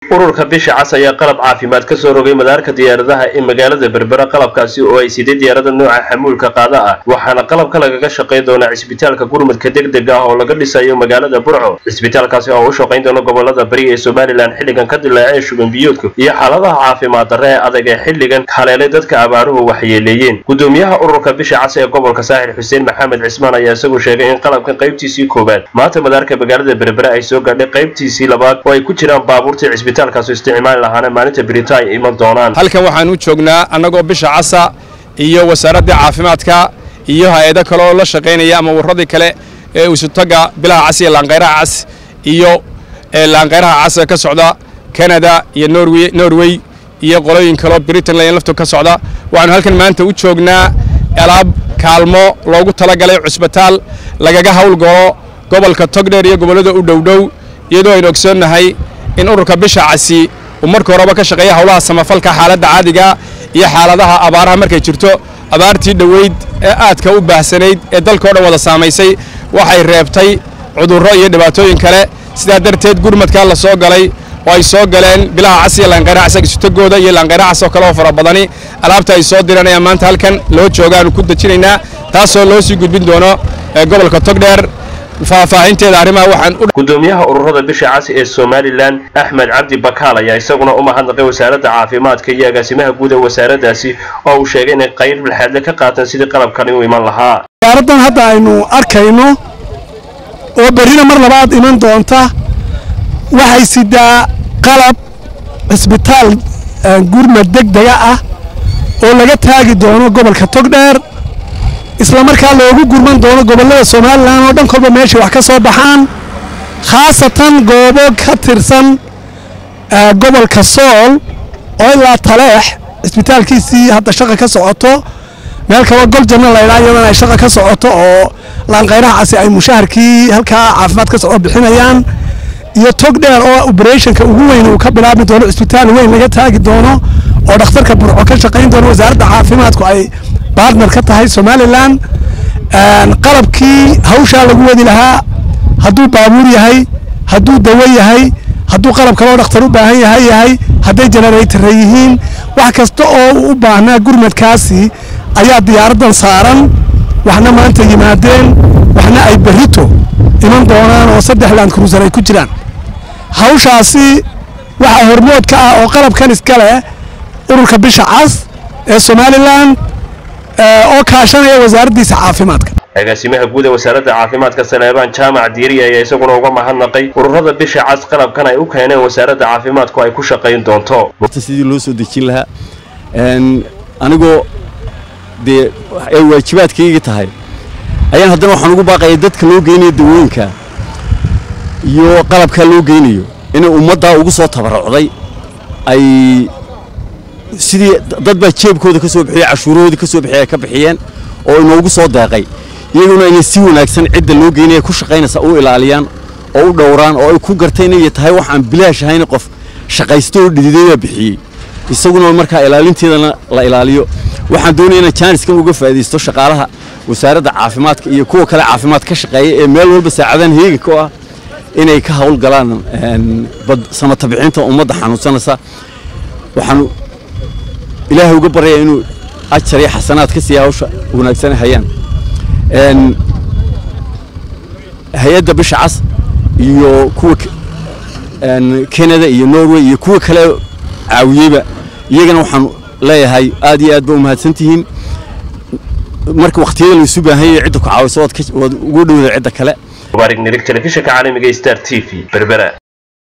ururka bisha cas ayaa qalab caafimaad ka soo rogay madaarka diyaaradaha ee magaalada berbera qalabkaasi oo ay siday diyaarada nooca xamuulka qaada ah waxaana qalabka lagaga shaqayn doonaa cisbitaalka gurmudka degdega ah oo laga dhisayo magaalada burco cisbitaalkaasi oo u shaqayn doona gobolada bari ee somalilan xilligan ka dilaaceen shuban biyoodku iyo xaaladaha caafimaad darre ee adag ee xilligan haleelay dadka abaaruhu waxyeeleeyeen gudoomiyaha ururka bisha cas ee gobolka saaxil xuseen maxamed cismaan ayaa isagu sheegay in qalabkan qaybtiisii koowaad maanta madaarka magaalada berbera ay soo gaadhay qaybtiisii labaad oo ay ku jiraan baabuurtii cisbitaalkaas isticmaali lahaana maalinta berita ay iman doonaan halkan waxaan u joognaa annagoo bisha casa iyo wasaaradda caafimaadka iyo hay-ado kale oo la shaqaynaya ama warradii kale ee isutaga bilaha cas iyo laanqayraha cas iyo laanqayraha cas ee ka socda canada iyo norway norway iyo qolooyin kaleo britain layn laftu ka socda waxaanu halkan maanta u joognaa alaab kaalmo loogu talagalay cusbitaal lagaga howlgalo gobolka togdheer iyo gobollada u dhowdhow iyadoo aynu ogsoonnahay in ururka bisha casi uu marka horeba ka shaqeeya howlaha samafalka xaaladda caadiga iyo xaaladaha abaaraha markay jirto abaartii dhoweyd ee aadka u baahsanayd ee dalka o dhan wada saamaysay waxay reebtay cudurro iyo dhibaatooyin kale sidaa darteed gurmadkaa la soo galay oo ay soo galeen bilaha cas iyo laanqayraha cas isutagooda iyo laanqayraha cas oo kale oo fara badani alaabta ay soo direen ayaa maanta halkan loo joogaanu ku dejinaynaa taasoo loo sii gudbin doono gobolka togdheer faahfaahinteeda arrimaha waxaan gudoomiyaha ururada bisha cas ee somalilan axmed cabdi bakaal ayaa isaguna u mahadnaqay wasaaradda caafimaadka iyo agaasimaha guud ee wasaaraddaasi oo uu sheegay inay qayb bilxaadle ka qaataan sidii qalabkani u iman lahaa diyaaraddan hadda aynu arkayno oo berrina mar labaad iman doonta waxay sidaa qalab cisbitaal gurmad degdega ah oo laga taagi doono gobolka togdheer isla markaa loogu gurman doono gobollada somalilan oo dhan kolba meeshay wax ka soo baxaan khaasatan goobo ka tirsan gobolka sool oo ilaa taleex cisbitaalkiisii hadda shaqa ka socoto meel kaloo goljanna laydhaa iyadana ay shaqa ka socoto oo laanqayraha casi ay mushaharkii halkaa caafimaad ka soco bixinayaan iyo tog dheer oo oberetionka ugu weyn uu ka bilaabi doono cisbitaal weyn laga taagi doono oo dhakhtarka burco ka shaqayn doono wasaaradda caafimaadku ay bartner ka tahay somalilan qalabkii hawshaa lagu wadi lahaa hadduu baabuur yahay hadduu dawo yahay hadduu qalab kaloo dhakhtar u baahan yahay yahay hadday generaytara yihiin wax kasta oo uu u baahnaa gurmadkaasi ayaa diyaaraddan saaran waxna maanta yimaadeen waxna ay berrito iman doonaan oo saddex land cruiser ay ku jiraan hawshaasi waxaa hormood ka ah oo qalabkan iska leh ururka bisha cas ee somalilan oo kaashanaya wasaaraddiisa caafimaadka agaasimaha guud ee wasaaradda caafimaadka saleebaan jaamac diiri ayaa isaguna uga mahadnaqay ururada bisha cas qalabkan ay u keeneen wasaaradda caafimaadku ay ku shaqayn doonto sidii loo soo dejin lahaa anigoo dee ay waajibaadkayga tahay ayaan haddana waxaan ugu baaqaya dadka loo geynayo dawooyinka iyo qalabkaa loo geynayo inay ummaddaa ugu soo tabarucday ay sidii dad baa jeebkooda ka soo bixiyey cashuurahoodii ka soo bixiyey ay ka bixiyeen oo inoogu soo deeqay iyaguna inay si wanaagsan cidda loo geynaya ku shaqaynaysa u ilaaliyaan oo u dhowraan oo ay ku gartay inay tahay wax aan bilaash ahayn qof shaqaysto oo dhididay baa bixiyey isaguna markaa ilaalinteedana la ilaaliyo waxaan doonaya inaan jaaniskan uga faa'iidaysto shaqaalaha wasaaradda caafimaadka iyo kuwa kale caafimaad ka shaqeeya ee meel walba saacadahan heeganka u ah inay ka howlgalaan samata bixinta ummadda xanuunsanaysa waxaan ilaahay uga baryayaa inuu ajar iyo xasanaad ka siiya hawsha wanaagsan hayaan hay-adda bisha cas iyo kuwa canada iyo norway iyo kuwa kale caawiyeyba iyagana waxaan leeyahay aad iyo aad ba u mahadsantihiin marka wakhtiyada laysu baahan yahay cidda ku caawiso waad ugu dhowda cidda kale mubaarig nirig telefishinka caalamiga star t v berbera